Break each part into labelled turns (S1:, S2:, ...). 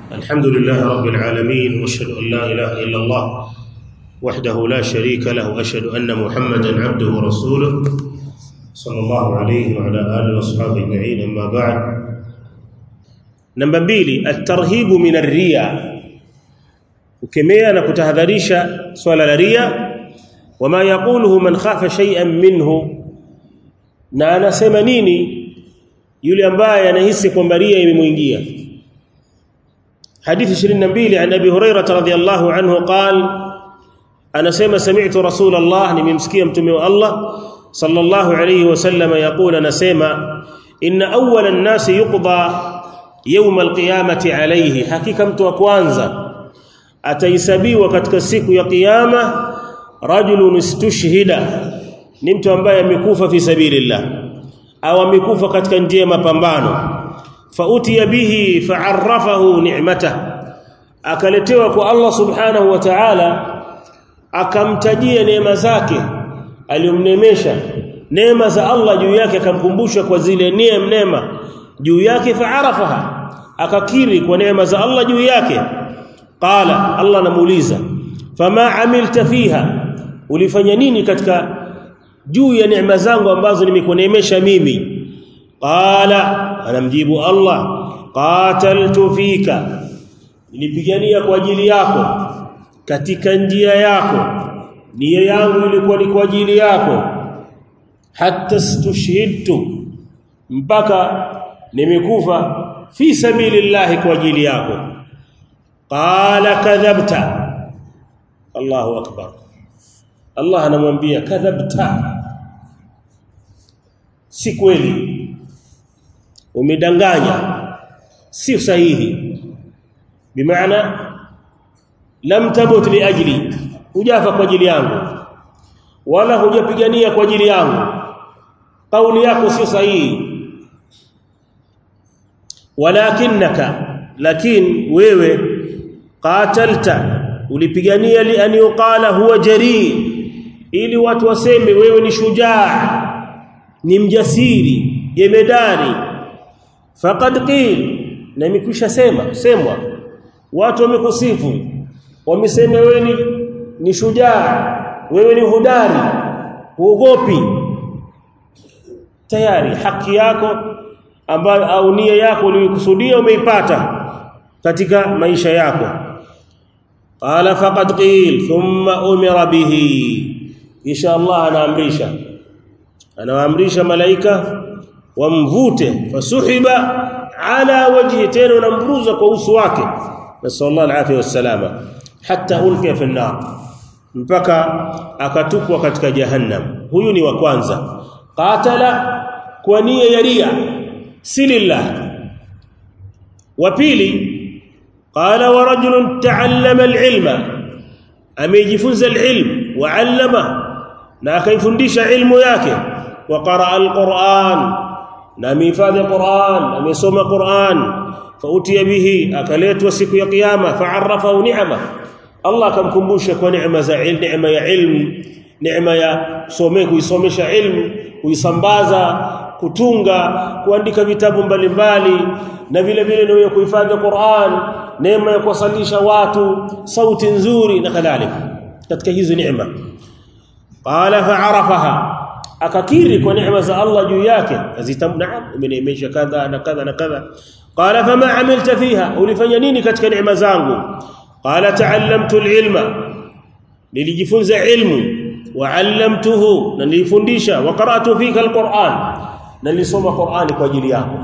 S1: الحمد لله رب العالمين واشهد ان لا اله الا الله وحده لا شريك له واشهد ان محمدا عبده ورسوله صلى الله عليه وعلى اله واصحابه اجمعين اما بعد namba mbili at-tarhibu min ar-riya ukemea na kutahadharisha swala la ria wama yaquluhu man khafa shay'an minhu na anasema nini yule ambaye anahisi kwamba ria imemuingia حديث 22 عن ابي هريره رضي الله عنه قال انا سمع سمعت رسول الله nimemsikia mtume wa Allah sallallahu alayhi wasallam yaqul anasema inna awwala an-nas yuqda yawm al-qiyamati alayhi hakika mtu wa kwanza atahesabiwa katika siku ya kiyama rajulun istushhida ni mtu ambaye amekufa fi sabilillah au amekufa katika njia ya mapambano fautiya bihi fa'arrafahu ni'mata akaletewa kwa Allah subhanahu wa ta'ala akamtajia neema zake aliyomnemesha neema za Allah juu yake akamkumbusha kwa zile neema neema juu yake fa'arafaha akakiri kwa neema za Allah juu yake qala Allah namuuliza fama amilta fiha ulifanya nini katika juu ya neema zangu ambazo nimekuneemesha mimi qala anamjibu Allah qataltu fika nilipigania kwa ajili yako katika njia yako nia yangu ilikuwa ni kwa ajili yako hatta stushhidtu mpaka nimekufa fi sabilillah kwa ajili yako qala kadhabta Allahu akbar Allah anamwambia kadhabta si kweli umedanganya si sahihi bimaana lam tabut li ajli hujafa kwa ajili yangu wala hujapigania kwa ajili yangu kauli yako sio sahihi walakinaka lakin wewe qatalta ulipigania li an yuqala huwa jari ili watu waseme wewe ni shujaa ni mjasiri jemedari faqad qil na imekwisha sema semwa watu wamekusifu wamesema wewe ni, ni shujaa wewe ni hudari huogopi tayari haki yako ambayo au nia yako uliyokusudia umeipata katika maisha yako qala faqad qil thumma umira bihi insha Allah anaamrisha anawaamrisha malaika wamvute fasuhiba ala wajhi tena unamburuza kwa uso wake nasallallahu alaihi wasallama hatta ulqiya fi an-nar mpaka akatupwa katika jahannam huyu ni wa kwanza qatala kwa nia ya ria si lillah wa pili qala wa rajulun ta'allama al-ilma amejifunza al-ilm wa 'allama na akaifundisha ilmu yake wa qara al-Qur'an na amehifadhi Qur'an amesoma Qur'an fautiya bihi akaletwa siku ya kiyama fa'arrafahu ni'ama Allah akamkumbusha kwa neema za ilmu neema ya ilmu neema ya some kuisomesha ilmu kuisambaza kutunga kuandika vitabu mbalimbali na vile vile ndio kuhifadhi Qur'an neema ya kuwasalisha watu sauti nzuri na kadhalika katika hizo neema qala fa'arafaha akakiri kwa neema za Allah juu yake azitamna umeneemesha kadha na kadha na kadha qala fama amilta fiha ulifanya nini katika neema zangu qala ta'allamtu al-ilma nilijifunza ilmu wa 'allamtuhu na nilifundisha wa qara'tu fika al-Qur'an na nilisoma Qur'ani kwa ajili yako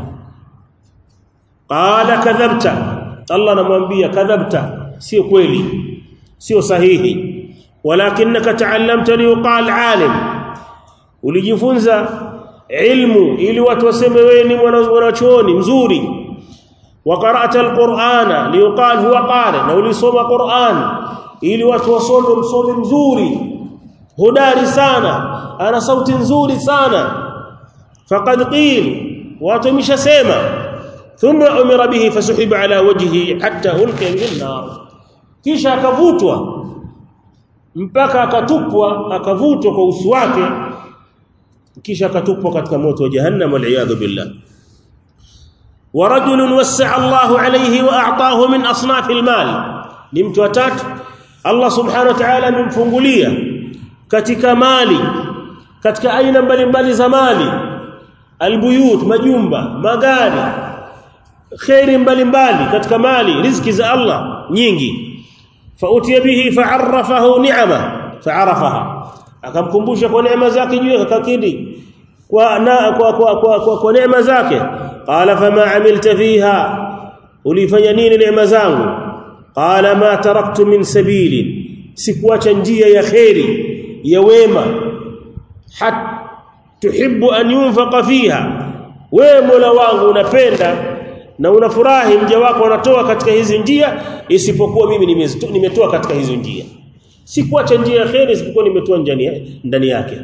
S1: qala kadhabta Allah anamwambia kadhabta sio kweli sio sahihi walakinaka ta'allamta liqal 'alim ulijifunza ilmu ili watu waseme wewe ni mwanachuoni mzuri wa qara'ta alqur'ana liqal huwa qari na ulisoma qur'an ili watu wasome msomi mzuri hodari sana ana sauti nzuri sana faqad qil watu wameshasema thumma umira bihi fasuhiba ala wajhihi hatta ulqiya min nar kisha akavutwa mpaka akatupwa akavutwa kwa uso wake kisha akatupwa katika moto wa jahannam wal billah ورجل وسع الله عليه واعطاه من اصناف المال ni mtu watatu Allah subhanahu wa ta'ala amemfungulia katika mali katika aina mbalimbali za mali albuyut majumba magari khairi mbalimbali katika mali riziki za Allah nyingi fautiya bihi fa'arrafahu ni'ama fa'arafaha akamkumbusha kwa neema zake juu akakidi kwa na kwa kwa kwa, kwa, kwa neema zake qala fama amilta fiha ulifanya nini neema zangu qala ma taraktu min sabili sikuacha njia ya khairi ya wema hat tuhibbu an yunfaqa fiha wewe mola wangu unapenda na unafurahi mja wako anatoa katika hizi njia isipokuwa mimi nimetoa katika hizo njia sikuacha njia ya khairi isipokuwa nimetoa ndani ndani yake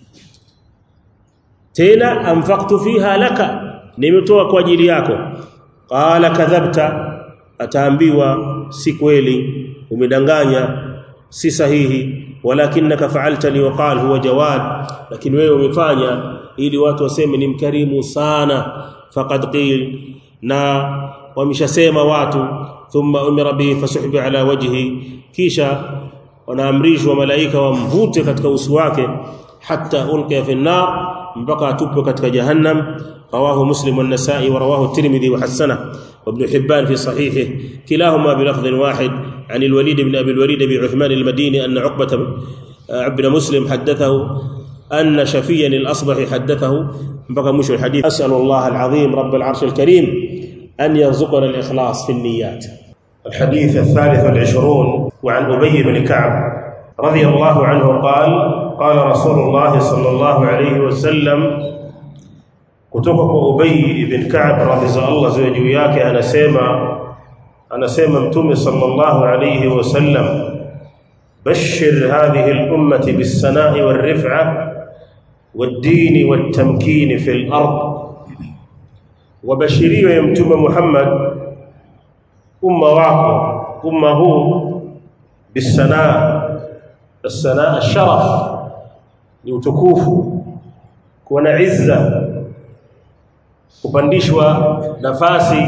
S1: tena anfaqtu fiha laka nimetoa kwa ajili yako qala kadhabta ataambiwa si kweli umedanganya si sahihi walakinaka fa'alta li waqal huwa jawad lakini wewe umefanya ili watu waseme ni mkarimu sana faqad qil na wameshasema watu thumma umira bihi fasuhbi ala wajhi kisha wanaamrishwa malaika wamvute katika uso wake hatta ulqiya fi an-nar mpaka atupwe katika jahannam رواه مسلم والنسائي ورواه الترمذي وحسنه وابن حبان في صحيحه كلاهما بلفظ واحد عن الوليد بن ابي الوليد بن عثمان المديني ان عقبه بن مسلم حدثه ان شفيا الاصبح حدثه بقى مش الحديث اسال الله العظيم رب العرش الكريم ان يرزقنا الاخلاص في النيات الحديث الثالث والعشرون وعن ابي بن كعب رضي الله عنه قال قال رسول الله صلى الله عليه وسلم kutoka kwa Ubay ibn Ka'b radhiallahu ziwe juu yake anasema anasema mtume sallallahu alayhi wasallam bashir hadhihi al-ummati bis-sana'i war-rif'a wad-din wat-tamkin fi al-ard wabashiriwa ya mtume Muhammad umma wako umma huu bis-sana' as-sana' ash-sharaf ni utukufu kuwa na izza kupandishwa nafasi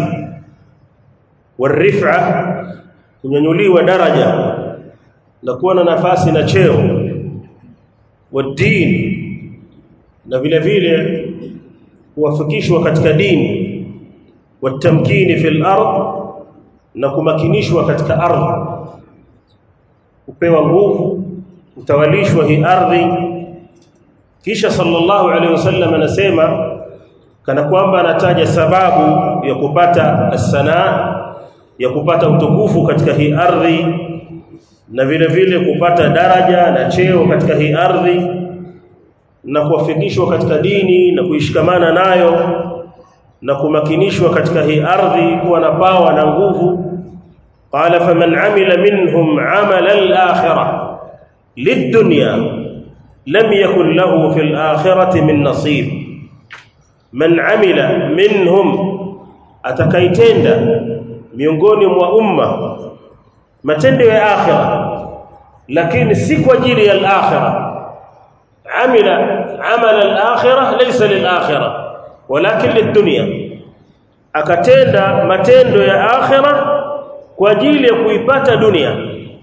S1: warifa kunyanyuliwa daraja na kuwa na nafasi na cheo wadin na vile vile kuwafikishwa katika dini watamkini fil ard na kumakinishwa katika ardhi kupewa nguvu kutawalishwa hii ardhi kisha sallallahu alaihi wasallam anasema kana kwamba anataja sababu ya kupata as-sanaa ya kupata utukufu katika hii ardhi na vile vile kupata daraja na cheo katika hii ardhi na kuwafikishwa katika dini na kuishikamana nayo na kumakinishwa katika hii ardhi kuwa na pawa na nguvu qala faman amila minhum amala al-akhirah lid-dunya lam yakun lahu fil akhirati min nasib man amila minhum atakaitenda miongoni mwa umma matendo ya akhira lakini si kwa ajili ya al-akhira amila amala al-akhira laysa lil-akhira walakin lid-dunya akatenda matendo ya akhira kwa ajili ya kuipata dunia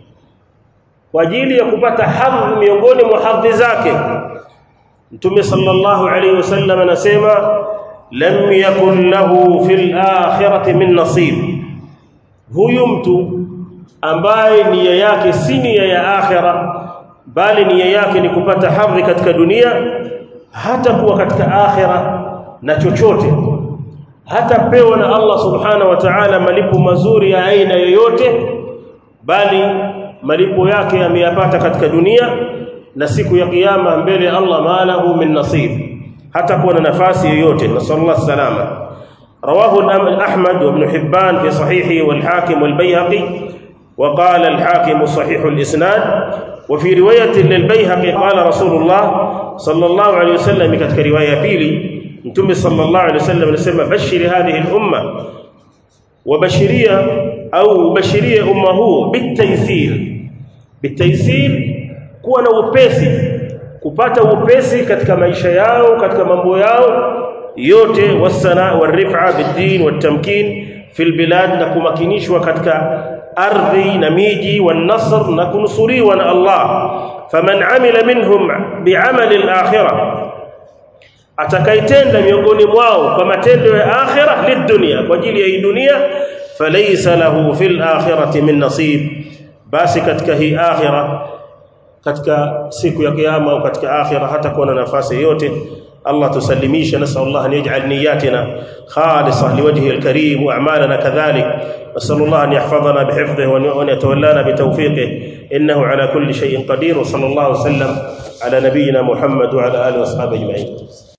S1: kwa ajili ya kupata hadhi miongoni mwa hadhi zake Mtume sallallahu alayhi wasallam anasema lam yakun lahu fil akhirati min nasib huyu mtu ambaye nia yake si nia ya akhira bali nia yake ni kupata hadhi katika dunia hata kuwa katika akhira na chochote hata pewa na Allah subhanahu wa ta'ala malipo mazuri ya aina yoyote bali malipo yake ameyapata katika dunia na siku ya kiyama mbele ya Allah malahu min nasib hata kuwa na nafasi yoyote nasallallahu salama رواه أحمد وابن حبان في صحيحه والحاكم والبيهقي وقال الحاكم صحيح الإسناد وفي رواية للبيهقي قال رسول الله صلى الله عليه وسلم كتك رواية بيلي انتم صلى الله عليه وسلم نسمى بشر هذه الأمة وبشرية أو بشرية أمه بالتيسير بالتيسير kuwa na upesi kupata upesi katika maisha yao katika mambo yao yote wasana warifa bidin watamkin fil bilad na kumakinishwa katika ardhi na miji wan-nasr na kunusuriwa na Allah faman amila minhum bi'amali al-akhirah atakaitenda miongoni mwao kwa matendo ya akhirah lidunia kwa ajili ya hii dunia falaysa lahu fil akhirati min nasib basi katika hii akhirah katika siku ya kiyama au katika akhirah hata kuwa na nafasi yote الله تسلميش نسأل الله أن يجعل نياتنا خالصة لوجهه الكريم وأعمالنا كذلك نسأل الله أن يحفظنا بحفظه وأن يتولانا بتوفيقه إنه على كل شيء قدير وصلى الله وسلم على نبينا محمد وعلى آله وأصحابه أجمعين